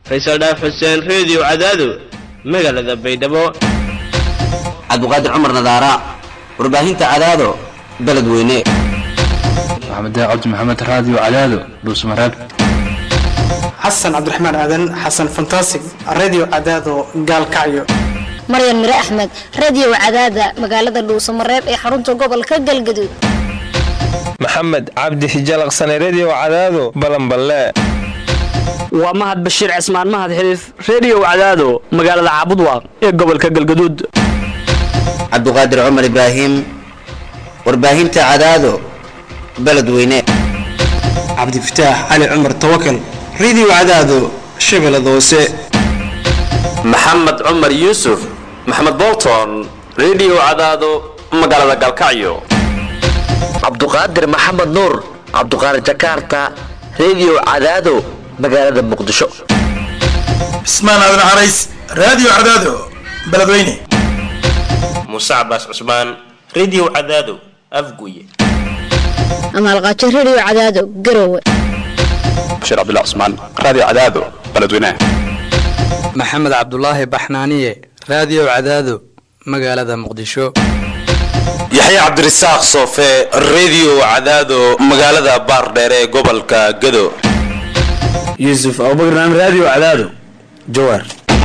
faysal dhaaf xuseen reediyo cadaado magaalada baydhabo cabdiqaadir cumar nadaara warbaahinta cadaado beledweyne maxamed cabdi maxamed raadiyo cadaado dhuusmareeb xasan cabdiraxmaan aadan xasan fantasig radio cadaado gaalkacyo maryan mire axmed radio cadaada magaalada dhuusamareeb ee xarunta gobolka galgaduud maxamed cabdi hijalaqsane redio cadaado balanballe waa mahad bashiir cismaan mahad xiliif reediyo cadaado magaalada caabudwaaq ee gobolka galgaduud cabdiqaadir cumar ibraahim warbaahinta cadaado beledweyne cabdifataax cali cumar tawakal radio cadaado shabeellada hoose maxamed cumar yuusuf maxamed bolton redio cadaado magaalada galkacyo cabduqaadir maxamed nuur cabduqaadir jakarta redio cadaado magaalada muqdisho cismaan aadan carays raadiyo cadaado beledweyne muuse cabaas cusmaan redio cadaado afguye amaalqaajo redio cadaado garowe bashiir cabdilla cusmaan raadiyo cadaado beledweyne maxamed cabdulaahi baxnaaniye raadiyo cadaado magaalada muqdisho yaxya cabdirasaaq soofe redio cadaado magaalada baardheere ee gobolka gado yuusuf abubakran raadiyo cadaado jawaar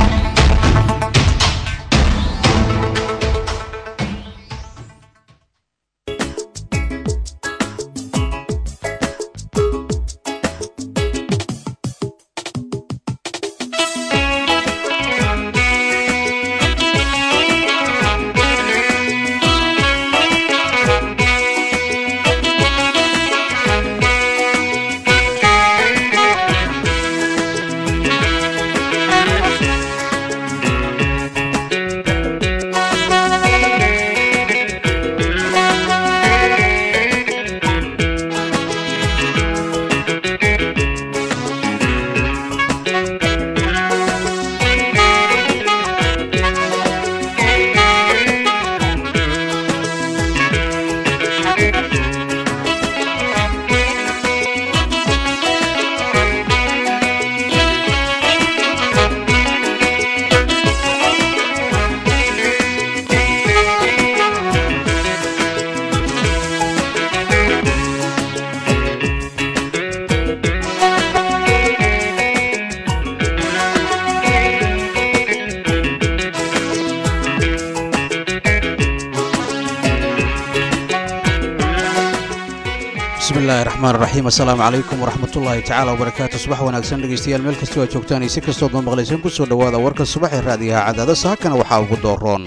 bismillahi raxmaan raxiim assalaamu calaykum waraxmatullaahi tacaala wabarakaatu subax wanaagsan dhegeystayaal meel kastoo aad joogtaan iyo si kastood noo maqlayseen ku soo dhowaada warka subax ee raadiyaha cadaada saakana waxaa ugu dooroon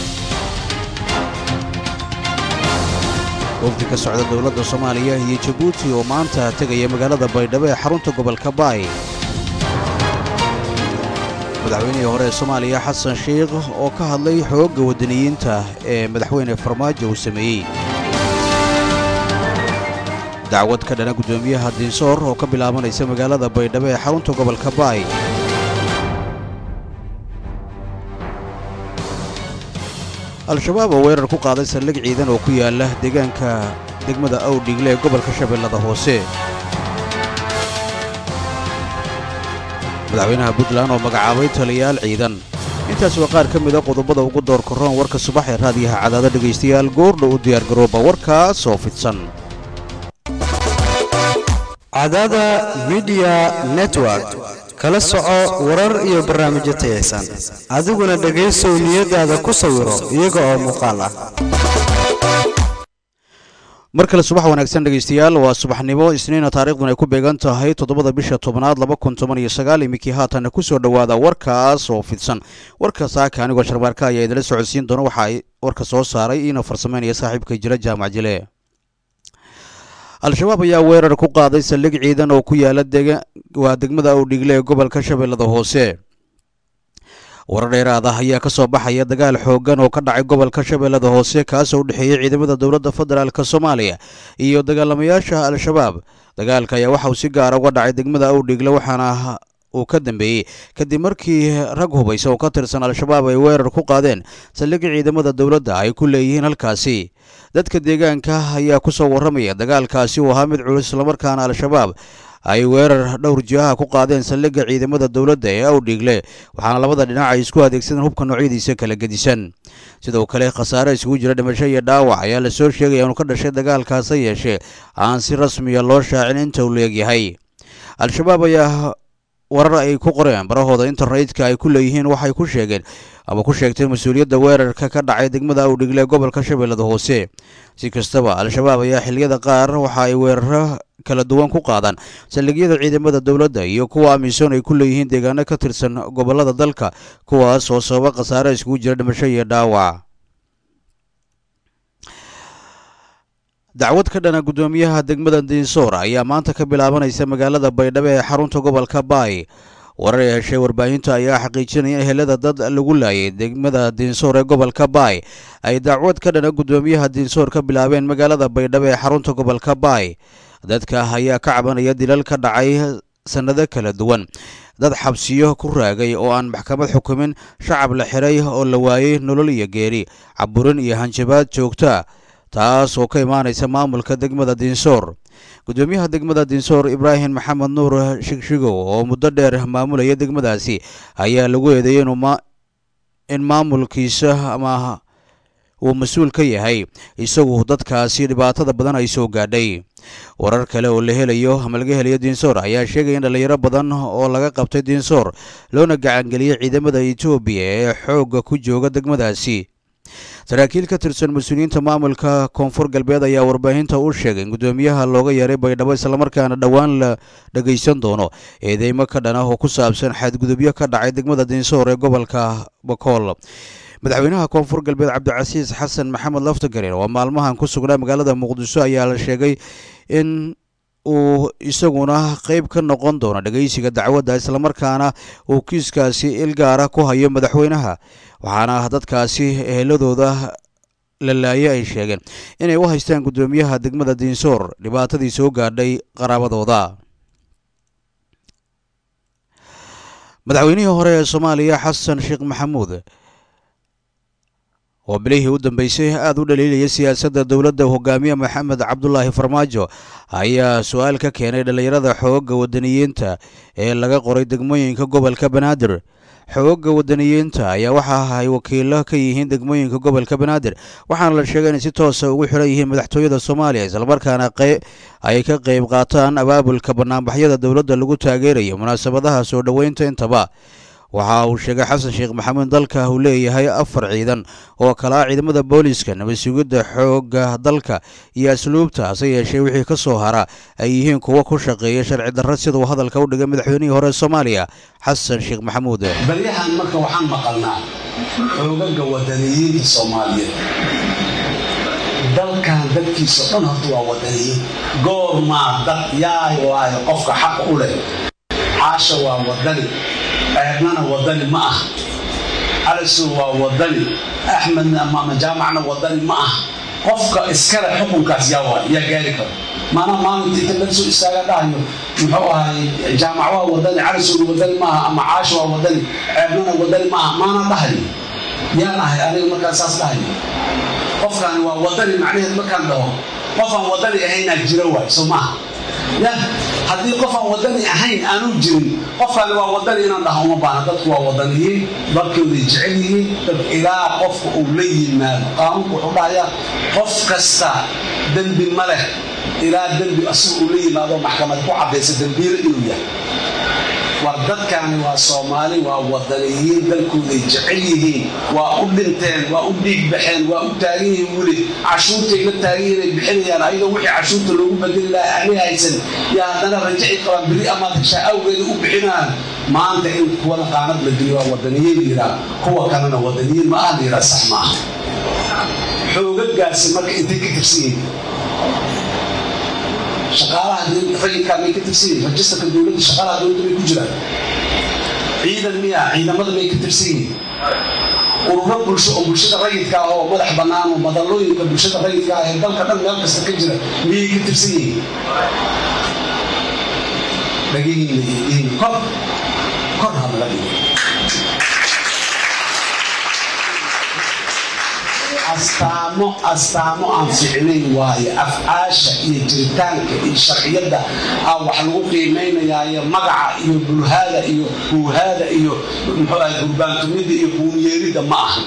wafdi ka socda dowladda soomaaliya iyo jabuuti oo maanta tegaya magaalada baydhabo ee xarunta gobolka baay madaxweynihii hore ee soomaaliya xasan sheikh oo ka hadlay xoogga waddaniyiinta ee madaxweyne farmaajo uu sameeyey dacwad ka dhana guddoomiyaha diinsoor oo ka bilaabanaysa magaalada baydhabo ee xarunta gobolka baay al-shabaab oo weerar ku qaaday saldhig ciidan oo ku yaala deegaanka degmada awdhigle ee gobolka shabeellada hoose madaxweynaha puntland oo magacaabay taliyaal ciidan intaas waa qaar ka mida qodobada ugu door korroon warka subax ee raadiyaha cadaado dhegaystayaal goordha u diyaargarooba warkaas oo fidsan cadaada midiya network kala soco warar iyo barnaamijyo tayaysan adiguna dhegaysow niyadaada ku sawiro iyaga oo muuqaal ah mar kale subax wanaagsan dhegaystayaal waa subaxnimo isniina taariikhdun ay ku beegan tahay toddobada bisha tobnaad laba kun toban iyo sagaal iminkii haatanna ku soo dhowaada warkaas oo fidsan warka saaka anigoo sharbaarka ayaa idinla socodsiin doona waxa ay warka soo saaray iina farsameynaya saaxiibka jira jaamac jile al-shabaab ayaa weerar ku qaaday saldhig ciidan oo ku yaala waa degmada awdhigle ee gobolka shabeellada hoose warar dheeraad ah ayaa ka soo baxaya dagaal xooggan oo ka dhacay gobolka shabeellada hoose kaasoo u dhexeeyey ciidamada dowladda federaalk soomaaliya iyo dagaalamayaasha al-shabaab dagaalka ayaa waxa uu si gaara uga dhacay degmada awdhigle waxaana uu ka dambeeyey kadib markii rag hubaysa oo ka tirsan al-shabaab ay weerar ku qaadeen saldhigga ciidamada dowladda ay ku leeyihiin halkaasi dadka deegaanka ayaa ku soo warramaya dagaalkaasi uu ahaa mid culus islamarkaana al-shabaab ay weerar dhowr jihaha ku qaadeen saldhigga ciidamada dowladda ee awdhiigle waxaana labada dhinac ay isku adeegsadeen hubka noocyadiisa kala gedisan sidoo kale khasaare isugu jira dhimasho iyo dhaawac ayaa lasoo sheegaya inuu ka dhashay dagaalkaas ha yeeshee aan si rasmiya loo shaacin inta uu leegyahay al-shabaab ayaa warar ay ku qoreen barahooda internetka ay ku leeyihiin waxay ku sheegeen ama ku sheegtay mas-uuliyadda weerarka ka dhacay degmada awdhigle ee gobolka shabeellada hoose si kastaba al-shabaab ayaa xilliyada qaar waxa ay weeraro kala duwan ku qaadaan saldhigyada ciidamada dowladda iyo kuwa amisom ay ku leeyihiin deegaano ka tirsan gobollada dalka kuwaas oo sababa khasaare iskugu jira dhimasho iyo dhaawac dacwad ka dhana guddoomiyaha degmada diinsoor ayaa maanta ka bilaabanaysa magaalada baydhabo ee xarunta gobolka baay warar ay heshay warbaahinta ayaa xaqiijinaya in ehelada dad lagu laayay degmada diinsoor ee gobolka baay ay dacwad ka dhana guddoomiyaha diinsoor ka bilaabeen magaalada baydhabo ee xarunta gobolka baay dadka ayaa ka cabanaya dilal ka dhacay sannado kala duwan dad xabsiyo ku raagay oo aan maxkamad xukumin shacab la xiray oo la waayey nolol iyo geeri caburin iyo hanjabaad joogta taas oo ka imaanaysa maamulka degmada diinsoor guddoomiyaha degmada diinsoor ibraahim maxamed nuur shigshigow oo muddo dheer maamulaya degmadaasi ayaa lagu eedeeyey in maamulkiisa ama uu mas-uul ka yahay isagu dadkaasi dhibaatada badan ay soo gaadhay warar kale oo la helayo ama laga helayo diinsoor ayaa sheegaya in dhalinyaro badan oo laga qabtay diinsoor loona gacangeliyey ciidamada etoobiya ee xoogga ku jooga degmadaasi saraakiil ka tirsan mas-uuliyiinta maamulka koonfur galbeed ayaa warbaahinta u sheegay in guddoomiyaha looga yeeray baydhabo islamarkaana dhowaan la dhagaysan doono eedeymo ka dhan ah oo ku saabsan xadgudubyo ka dhacay degmada diinsoor ee gobolka bakool madaxweynaha koonfur galbeed cabdicasiis xasan maxamed laftagareen oo maalmahan ku sugnaa magaalada muqdisho ayaa la sheegay in uu isaguna qayb ka noqon doono dhegaysiga dacwadda islamarkaana uu kiiskaasi il gaara ku hayo madaxweynaha waxaana dadkaasi eheladooda la laaye ay sheegeen inay u haystaan guddoomiyaha degmada diinsoor dhibaatadii soo gaadhay qaraabadooda madaxweynihii hore ee soomaaliya xasan sheekh maxamuud oo bilihii u dambeysay aada u dhaliilaya siyaasadda dowladda hogaamiye maxamed cabdulaahi farmaajo ayaa su-aal ka keenay dhallinyarada xoogga wadaniyiinta ee laga qoray degmooyinka gobolka banaadir xoogga wadaniyiinta ayaa waxa ay wakiilo ka yihiin degmooyinka gobolka banaadir waxaana la sheegay inay si toosa ugu xiran yihiin madaxtooyada soomaaliya islamarkaana ay ka qayb qaataan abaabulka banaanbaxyada dowladda lagu taageerayo munaasabadaha soo dhoweynta intaba waxa uu sheegay xasan sheekh maxamuud dalka uu leeyahay afar ciidan oo kala ah ciidamada booliiska nabad sugidda xoogga dalka iyo asluubta hase yeeshee wixii ka soo hara ay yihiin kuwo ku shaqeeya sharci darro siduu hadalka u dhigay madaxweynihii hore soomaaliya xasan sheekh maxamuud baryahan marka waxaan maqalnaa xoogaga wadaniyiinta soomaaliyeed dalkan dadkiisa dhan horta waa wadaniyiin goormaa dad yaay waayo qofka xaq u leh caasha waa wadani ceebnana wadani ma ah calisow waa wadani axmedna ama jaamacna wadani ma ah qofka iskale xukunkaas yaa waay yaa gaari karo maanaa maalinta inta laga soo istaaga dhahayo muxuu ahay jaamac waa wadani calisowna wadani ma aha ama caasha waa wadani ceebnana wadani ma aha maanaa dhahayo yaan ahay aniga markaan saas dhahayo qofkaani waa wadani macnaheed markaan dhaho qofaan wadani ahaynaa jiro waay soo maaha ya haddii qofaan wadani ahayn aanu jirin qofkaani waa wadani inaan dhaho uma baana dadku waa wadaniyiin dalkooday jecel yihiin dad ilaa qofka uu la yimaado qaanuunku wuxuu dhahayaa qof kasta dembi ma leh ilaa dembi asiga uu la yimaado maxkamad ku caddaysa dembiile inuu yahay war dadkaani waa soomaali waa wadaniyiin dalkooday jecel yihiin waa u dhinteen waa u dhiig baxeen waa u taagan yihiin weli cashuurtay la taagan yihiin ay bixinayaan ayadoo wixii cashuurta loogu bedeli lahaa ahli haysan yaa haddana rajaci qabaan beri amaad heshaa awgeeda u bixinaan maanta in kuwana qaanad la geliyo waa wadaniyiin yiraa kuwa kalena wadaniyiin ma ah la yiraa sax ma aha xoogagaasi marka intay ka tirsan yihiin shaqaalaha rayidkaa may ka tirsan yihiin rajistarka dowladda shaqaalaha dowladda may ku jiraan ciidan miya ciidamada may ka tirsan yihiin ururo bulsho oo bulshada rayidka ah oo madax bannaan oo madallooyinka bulshada rayidka ah ee dalka dhan meel kasta ka jira miyay ka tirsan yihiin dhagihiina iyo diin kor kor hadla dhigo astaamo astaamo aan ficnayn waaye afcaasha iyo jiritaanka iyo sharciyadda aa wax lagu qiimaynayaayo magaca iyo bulhaada iyo huuhaada iyo muxuu ahay gurbaantumidda iyo buuniyeeridda ma aha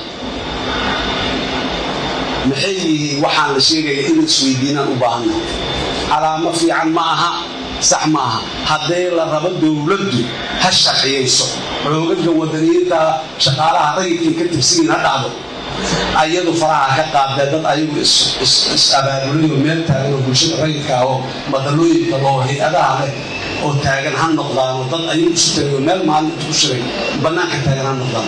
maxay yihiin waxaan la sheegaya in isweydiinaan u baahannahay calaamo fiican ma aha sax ma aha haddii la rabo dowladdu ha sharciyayso xoogaga wadaniyiinta shaqaalaha rayidkii ka tirsigiin ha dhacdo ayadu faraha ka qaadee dad ayagu is-abaabulayo meel taagan oo bulshada rayidka ah oo madalooyinka loo hay-adaha leh oo taagan ha noqdaano dad ayagu isu tagayo meel maalin isku shiray bannaanka taagan ha noqdaan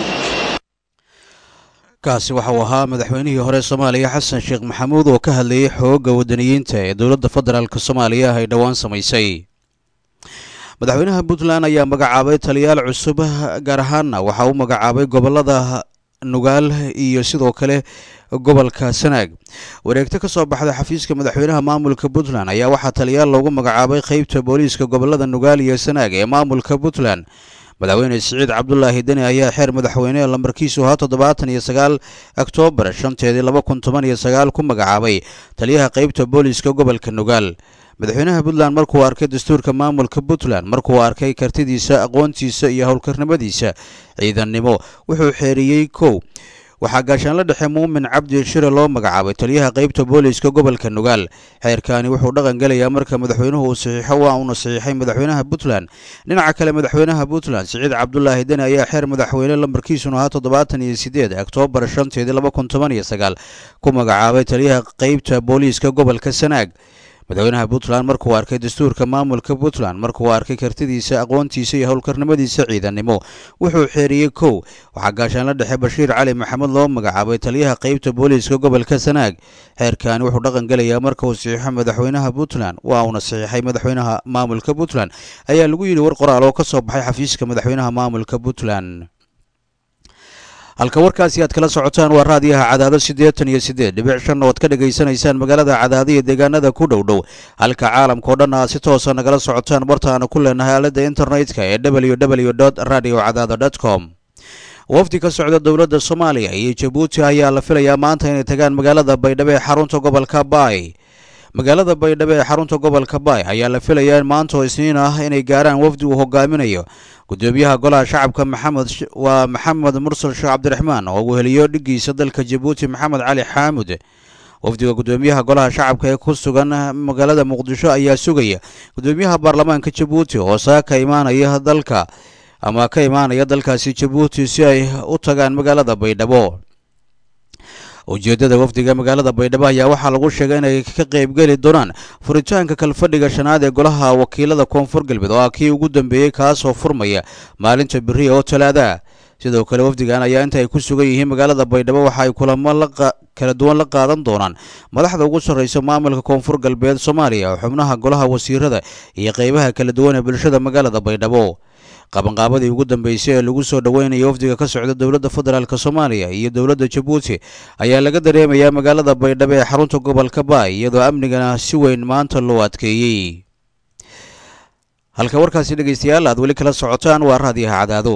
kaasi waxa uu ahaa madaxweynihii hore soomaaliya xasan sheekh maxamuud oo ka hadlayay xoogga wadaniyiinta ee dowladda federaalk soomaaliya ay dhowaan samaysay madaxweynaha puntland ayaa magacaabay taliyaal cusub gaar ahaanna waxa uu magacaabay gobolada nugaal iyo sidoo kale gobolka sanaag wareegto ka soo baxda xafiiska madaxweynaha maamulka puntland ayaa waxaa taliyaal loogu magacaabay qeybta booliiska gobolada nugaal iyo sanaag ee maamulka puntland madaxweyne siciid cabdulaahi deni ayaa xeer madaxweyne lambarkiisu ahaa toddobaatan iyo sagaal oktoobar shanteedii laba kun toban iyo sagaal ku magacaabay taliyaha qeybta booliiska gobolka nugaal madaxweynaha puntland markuu arkay dastuurka maamulka puntland markuu arkay kartidiisa aqoontiisa iyo howlkarnimadiisa ciidannimo wuxuu xeeriyey kow waxaa gaashaanla dhexe muumin cabdi shire loo magacaabay taliyaha qeybta booliiska gobolka nugaal xeerkaani wuxuu dhaqan gelayaa marka madaxweynuhu uu saxiixo waa uuna saxiixay madaxweynaha puntland dhinaca kale madaxweynaha puntland siciid cabdulaahi deni ayaa xeer madaxweyne lambarkiisuna ahaa toddobaatan iyo sideed oktoobar shanteedii laba kun toban iyo sagaal ku magacaabay taliyaha qeybta booliiska gobolka sanaag madaxweynaha puntland markuu arkay dastuurka maamulka puntland markuu arkay kartidiisa aqoontiisa iyo howlkarnimadiisa ciidannimo wuxuu xeeriyey kow waxaa gaashaanla dhexe bashiir cali maxamed loo magacaabay taliyaha qeybta booliiska gobolka sanaag xeerkaani wuxuu dhaqan gelayaa marka uu saxiixo madaxweynaha puntland waa uuna saxiixay madaxweynaha maamulka puntland ayaa lagu yidhi war qoraal oo ka soo baxay xafiiska madaxweynaha maamulka puntland halka warkaasi aad kala socotaan waa raadiyaha cadaado siddeetan iyo siddeed dhibic shan oo ad ka dhegaysanaysaan magaalada cadaado iyo deegaanada ku dhow dhow halka caalamka oo dhan aad si toosa nagala socotaan bartaanu ku leenahay aaladda internetka ee w w dot radio cadaado dot com wafdi ka socda dowladda soomaaliya iyo jabuuti ayaa la filayaa maanta inay tagaan magaalada baydhabo ee xarunta gobolka baay magaalada baydhabo ee xarunta gobolka baay ayaa la filayaa in maanta oo isniin ah inay gaaraan wafdi uu hogaaminayo gudoomiyaha golaha shacabka maxamed waa maxamed mursal sheekh cabdiraxmaan oo uu heliyo dhigiisa dalka jabuuti maxamed cali xaamud wafdiga gudoomiyaha golaha shacabka ee ku sugan magaalada muqdisho ayaa sugaya gudoomiyaha baarlamaanka jabuuti oo saa ka imaanaya dalka ama ka imaanaya dalkaasi jabuuti si ay u tagaan magaalada baydhabo ujeeddada wafdiga magaalada baydhabo ayaa waxaa lagu sheegay inay ka qaybgeli doonaan furitaanka kalfadhiga shanaad ee golaha wakiilada koonfur galbeed oo ah kii ugu dambeeyey kaasoo furmaya maalinta beriya oo talaada sidoo kale wafdigan ayaa inta ay ku sugan yihiin magaalada baydhabo waxa ay kulamo kala duwan la qaadan doonaan madaxda ugu sarreysa maamulka koonfur galbeed soomaaliya xubnaha golaha wasiirada iyo qeybaha kala duwan ee bulshada magaalada baydhabo qabanqaabadii ugu dambeysay ee lagu soo dhoweynayo wafdiga ka socda dowladda federaalk soomaaliya iyo dowladda jabuuti ayaa laga dareemayaa magaalada baydhabo ee xarunta gobolka baay iyadoo amnigana si weyn maanta loo adkeeyey halka warkaasi dhegeystayaal aad weli kala socotaan waa raadiyaha cadaado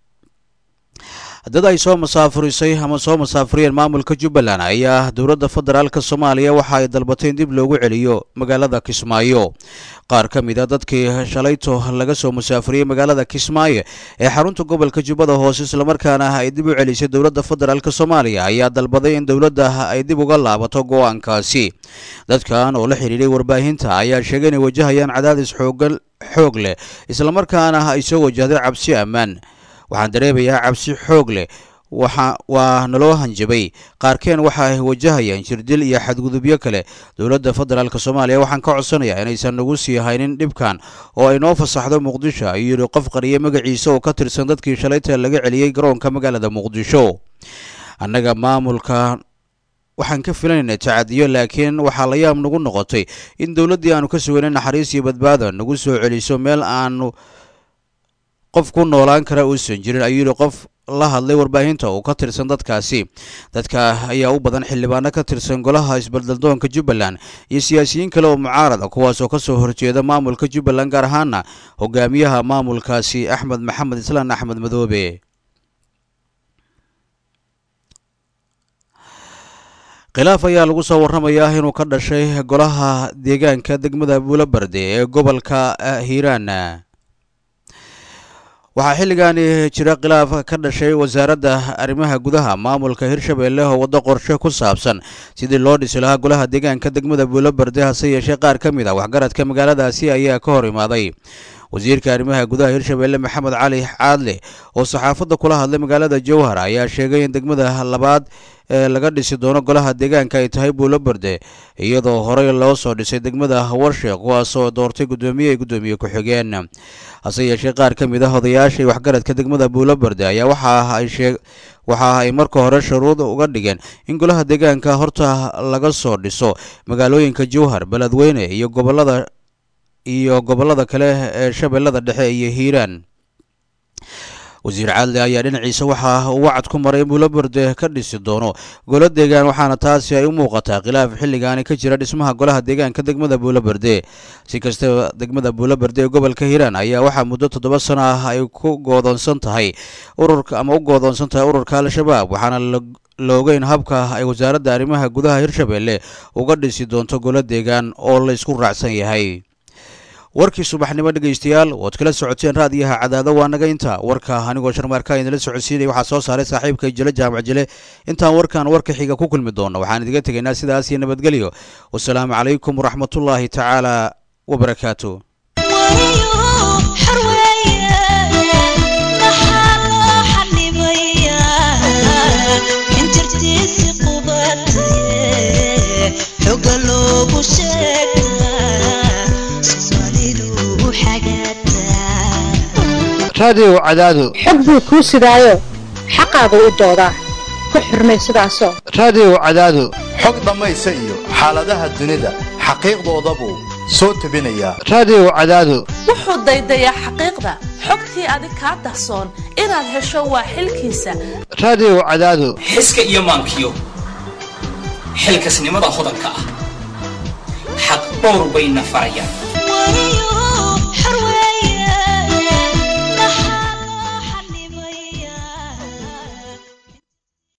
dad ay soo masaafurisay ama soo masaafuriyeen maamulka jubbaland ayaa dowladda federaalk soomaaliya waxa ay dalbatay in dib loogu celiyo magaalada kismaayo qaar ka mid a dadkii shalayto laga soo musaafuriyey magaalada kismaayo ee xarunta gobolka jubbada hoose islamarkaana ay dib u celisay dowladda federaalk soomaaliya ayaa dalbaday in dowladda ay dib uga laabato go-aankaasi dadkan oo la xidhiidhay warbaahinta ayaa sheegay inay wajahayaan cadaadis xoogan xoog leh islamarkaana ay soo wajahday cabsi ammaan waxaan dareemayaa cabsi xoog leh waxa waa naloo hanjabay qaarkeen waxa ay wajahayaan jirdil iyo xadgudubyo kale dowladda federaalk soomaaliya waxaan ka codsanayaa inaysan nagu sii haynin dhibkan oo ay noo fasaxdo muqdisho ayuu yidhi qof qariye magaciisa oo ka tirsan dadkii shalayta laga celiyey garoonka magaalada muqdisho annaga maamulka waxaan ka filanayna tacadiyo laakiin waxaa la yaab nagu noqotay in dowladdii aanu ka suganay naxariis iyo badbaada nagu soo celiso meel aanu qof ku noolaan kara uusan jirin ayuu yidhi qof la hadlay warbaahinta oo ka tirsan dadkaasi dadka ayaa u badan xildhibaano ka tirsan golaha isbaldaldoonka jubbaland iyo siyaasiyiin kale oo mucaarada kuwaasoo ka soo horjeeda maamulka jubbaland gaar ahaana hogaamiyaha maamulkaasi axmed maxamed islaan axmed madoobe khilaaf ayaa lagu soo warramayaa inuu ka dhashay golaha deegaanka degmada buulobarde ee gobolka hiiraan waxaa xilligaani jira khilaaf ka dhashay wasaaradda arrimaha gudaha maamulka hirshabeelle oo waddo qorshe ku saabsan sidii loo dhisi lahaa golaha deegaanka degmada buulobarde hase yeeshee qaar ka mid ah waxgaradka magaaladaasi ayaa ka hor imaaday wasiirka arrimaha gudaha hirshabeelle maxamed cali caadle oo saxaafadda kula hadlay magaalada jowhar ayaa sheegay in degmada labaad ee laga dhisi doono golaha deegaanka ay tahay buulobarde iyadoo horey loo soo dhisay degmada warsheekh kuwaasoo doortay guddoomiye ay guddoomiye ku-xigeen hase yeeshee qaar ka mid ah odayaasha waxgaradka degmada buulobarde ayaa waxa ay sheeg waxa ay marka hore shuruud uga dhigeen in golaha deegaanka horta laga soo dhiso magaalooyinka jowhar beledweyne iyo gobolada iyo gobollada kale ee shabeellada dhexe iyo hiiraan wasiir caadle ayaa dhinaciisa waxaa uu wacad ku maray in buulobarde ka dhisi doono golo deegaan waxaana taasi ay u muuqataa khilaaf xilligaani ka jira dhismaha golaha deegaanka degmada buulobarde si kastaba degmada buulobarde ee gobolka hiiraan ayaa waxaa muddo toddoba sano ah ay ku goodoonsan tahay ururka ama u goodoonsan tahay ururka al-shabaab waxaana la ogeyn habka ay wasaaradda arrimaha gudaha hirshabeelle uga dhisi doonto golo deegaan oo la isku raacsan yahay warkii subaxnimo dhegaystayaal waad kala socoteen raadiyaha cadaado waa naga inta warka anigoo sharmaarka idinla socodsiinaya waxaa soo saaray saaxiibka jile jaamac jile intaan warkan warka xiga ku kulmi doono waxaan idiga tegaynaa sidaas iyo nabadgelyo wasalaamu calaykum waraxmatullaahi tacaala wabarakaatu raadiyow cadaado xog buu kuu sidaayo xaqaagu u doodaa ku xurmay sidaasoo raadiyow cadaado xog dhammaysa iyo xaaladaha dunida xaqiiqdoodabuu soo tebinayaa raadiyow cadaado wuxuu daydayaa xaqiiqda xogtii adig kaa dahsoon inaad hesho waa xilkiisa raadiyow cadaado xiska iyo maankiyo xilkasnimada hodanka ah xaq dhowr bayna farayaan